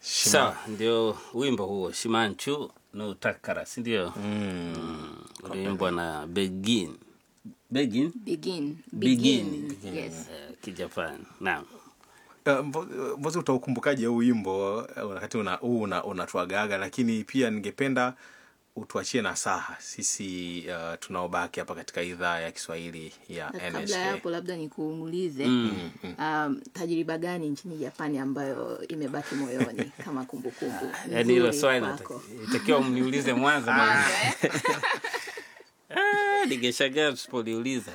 sawa ndio wimbo huo shimanchu no takara si ndio Mm. uliimbwa na begin begin begin Begin. begin yes eh, kijapani naam Uh, mbo- mbozi utaukumbukaje huu wimbo uh, wakati una, huu una, unatuagaga lakini pia ningependa utuachie na saha sisi uh, tunaobaki hapa katika idhaa ya kiswahili ya Na kabla NHK. ya hapo labda nikuulize um, tajriba gani nchini japani ambayo imebaki moyoni kama kumbukumbu yaani hilo nzuri swali kwako? nataki- itakiwa mniulize mwanzo maana- Ah, ningeshangaa tusipoliuliza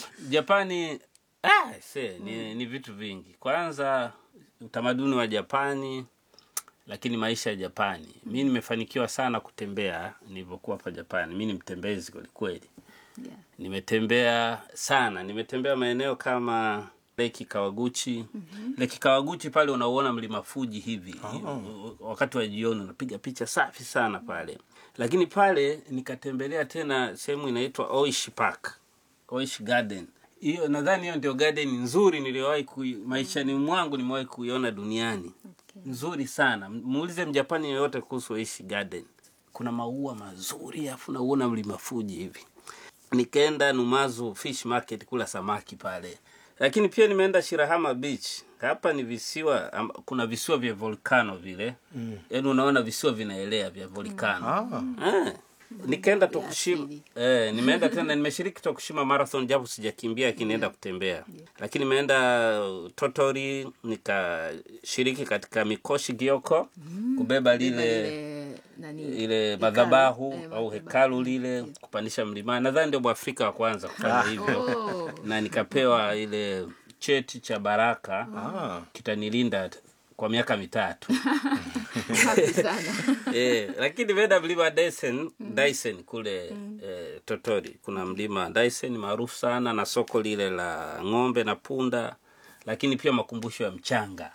japani ah, se, ni, ni vitu vingi kwanza utamaduni wa japani lakini maisha ya japani mi nimefanikiwa sana kutembea nilivyokuwa hapa japani mi ni mtembezi kwelikweli Yeah. nimetembea sana nimetembea maeneo kama leki kawaguchi mm-hmm. leki kawaguchi pale unauona mlima fuji hivi oh. wakati wa jioni unapiga picha safi sana pale lakini pale nikatembelea tena sehemu inaitwa oish park oish garden hiyo nadhani hiyo ndio garden nzuri niliyowahi kui, maishani mwangu nimewahi kuiona duniani Okay. nzuri sana muulize mjapani yoyote kuhusu oish garden kuna maua mazuri afu nauona mlima fuji hivi nikaenda numazu fish market kula samaki pale lakini pia nimeenda shirahama beach hapa ni visiwa am, kuna visiwa vya volcano vile mm. yaani unaona visiwa vinaelea vya volcano Ah. eh. nikaenda Vya tokushima asili. eh, nimeenda tena nimeshiriki tokushima marathon japo sijakimbia lakini nienda kutembea lakini nimeenda uh, totori nikashiriki katika mikoshi gioko kubeba Beba lile lile nani ile hekalu. madhabahu Eh, au madhabahu. hekalu lile kupandisha mlimani nadhani ndio mwafrika wa kwanza kufanya hivyo Oh. na nikapewa ile cheti cha baraka Ah. kitanilinda kwa miaka mitatu Safi sana eh, lakini nimeenda mlima Dyson, Dyson kule eh, Totori. Kuna mlima Dyson maarufu sana na soko lile la ng'ombe na punda, lakini pia makumbusho ya mchanga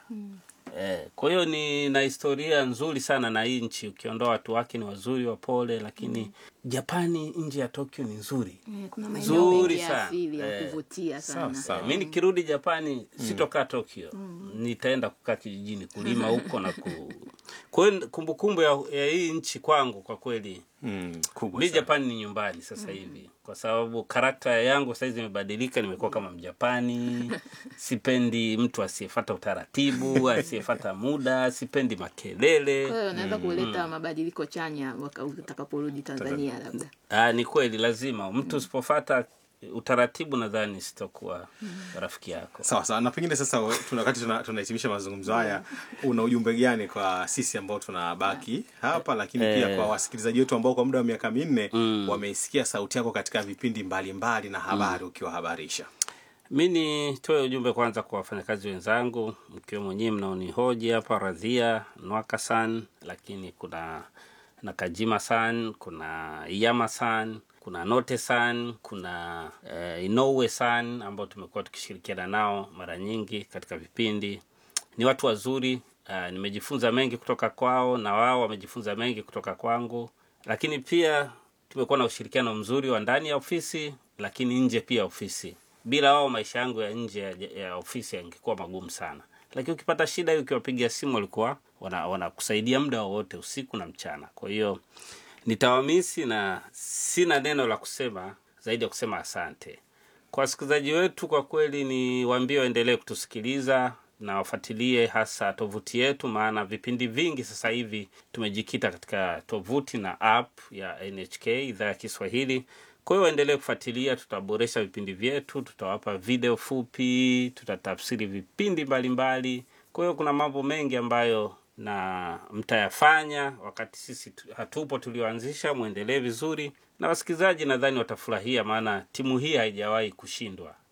eh, kwa hiyo ni na historia nzuri sana na hii nchi, ukiondoa watu wake ni wazuri wapole, lakini Japani nje ya Tokyo ni nzuri Eh, kuna maeneo Nzuri mengi ya sana. asili ya Eh, kuvutia sana sawa. Eh, mi nikirudi japani sitokaa tokyo nitaenda kukaa kijijini kulima huko na ku kwa hiyo kumbukumbu ya, ya hii nchi kwangu kwa kweli Mm, kubwa mi sana. japani ni nyumbani sasa hivi kwa sababu karakta yangu saizi imebadilika nimekuwa kama mjapani sipendi mtu asiyefata utaratibu asiyefata muda sipendi makelele kwa hiyo unaweza kuleta mabadiliko chanya waka- utakaporudi tanzania labda Ah, ni kweli lazima mtu usipofata utaratibu nadhani sitokuwa rafiki yako sawa sawa na pengine sasa we- tuna- wakati tuna- tunahitimisha mazungumzo haya una ujumbe gani kwa sisi ambao tunabaki hapa lakini pia Eh. kwa wasikilizaji wetu ambao kwa muda wa miaka minne wameisikia sauti yako katika vipindi mbalimbali na habari ukiwahabarisha mi nitoe ujumbe kwanza kwa wafanyakazi wenzangu mkiwemo nyii mnaonihoji hapa radhia nwaka san lakini kuna nakajima san kuna iyama san kuna note san kuna eh, inoue san ambao tumekuwa tukishirikiana nao mara nyingi katika vipindi ni watu wazuri uh, nimejifunza mengi kutoka kwao na wao wamejifunza mengi kutoka kwangu lakini pia tumekuwa na ushirikiano mzuri wa ndani ya ofisi lakini nje pia ya ofisi bila wao maisha yangu ya nje ya, ya ofisi yangekuwa magumu sana lakini ukipata shida hiyo ukiwapigia simu walikuwa wana- wanakusaidia muda wowote usiku na mchana kwa hiyo nitawamisi na sina neno la kusema zaidi ya kusema asante kwa wasikilizaji wetu kwa kweli ni waambie waendelee kutusikiliza na wafuatilie hasa tovuti yetu maana vipindi vingi sasa hivi tumejikita katika tovuti na app ya nhk idhaa ya kiswahili kwa hiyo waendelee kufuatilia tutaboresha vipindi vyetu tutawapa video fupi tutatafsiri vipindi mbalimbali kwa hiyo kuna mambo mengi ambayo na mtayafanya wakati sisi tu- hatupo tulioanzisha mwendelee vizuri na wasikilizaji nadhani watafurahia maana timu hii haijawahi kushindwa